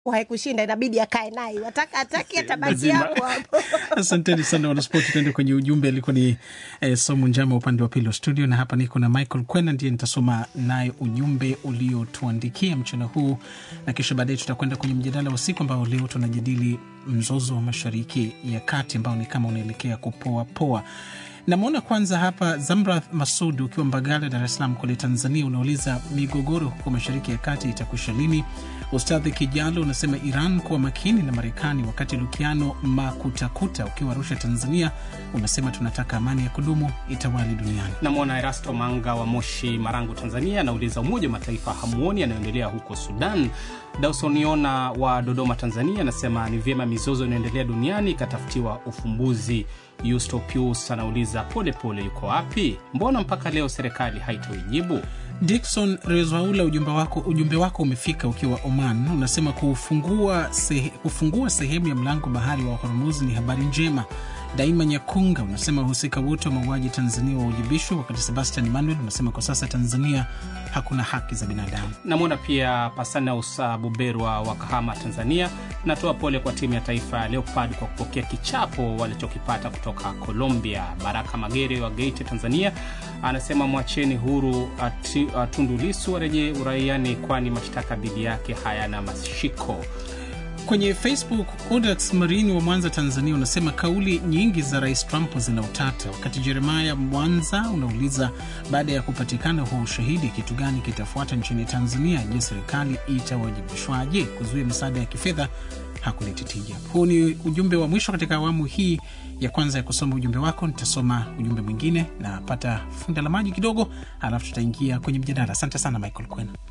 haikushinda inabidi akae naye ataka ataki atabaki Lazima. hapo hapo Asanteni sana wanaspoti. Tuende kwenye ujumbe, alikuwa ni eh, Somu Njama upande wa pili wa studio, na hapa niko na Michael Kwena, ndiye nitasoma naye ujumbe uliotuandikia mchana huu, na kisha baadaye tutakwenda kwenye mjadala wa siku ambao leo tunajadili mzozo wa mashariki ya kati ambao ni kama unaelekea kupoa poa. Namwona kwanza hapa Zamrath Masud ukiwa Mbagala, Dar es Salaam kule Tanzania, unauliza migogoro huko mashariki ya kati itakwisha lini? Ustadhi Kijalo unasema Iran kuwa makini na Marekani, wakati Lukiano Makutakuta ukiwa Arusha, Tanzania, unasema tunataka amani ya kudumu itawali duniani. Namwona Erasto Manga wa Moshi, Marangu, Tanzania, anauliza Umoja wa Mataifa hamuoni yanayoendelea huko Sudan? Dausoniona wa Dodoma, Tanzania, anasema ni vyema mizozo inayoendelea duniani ikatafutiwa ufumbuzi. Yusto Pius anauliza Polepole yuko wapi? Mbona mpaka leo serikali haitoijibu? Dikson Rezaula, ujumbe wako, ujumbe wako umefika ukiwa Oman. Unasema kufungua, sehe, kufungua sehemu ya mlango bahari wa Hormuz ni habari njema. Daima Nyakunga unasema wahusika wote wa mauaji Tanzania wawajibishwe, wakati Sebastian Emmanuel unasema kwa sasa Tanzania hakuna haki za binadamu. Namwona pia Pasanaus Buberwa wa Kahama, Tanzania. Natoa pole kwa timu ya taifa ya Leopard kwa kupokea kichapo walichokipata kutoka Colombia. Baraka Magere wa Geita, Tanzania, anasema mwacheni huru ati, uh, Tundu Lissu arejee uraiani, kwani mashtaka dhidi yake hayana mashiko. Kwenye Facebook, Odax Marini wa Mwanza, Tanzania, unasema kauli nyingi za Rais Trump zina utata, wakati Jeremaya Mwanza unauliza baada ya kupatikana huo ushahidi, kitu gani kitafuata nchini Tanzania? Je, serikali itawajibishwaje kuzuia misaada ya kifedha? Hakuleti tija. Huu ni ujumbe wa mwisho katika awamu hii ya kwanza ya kusoma ujumbe wako. Nitasoma ujumbe mwingine, napata funda la maji kidogo, alafu tutaingia kwenye mjadala. Asante sana Michael Kwena.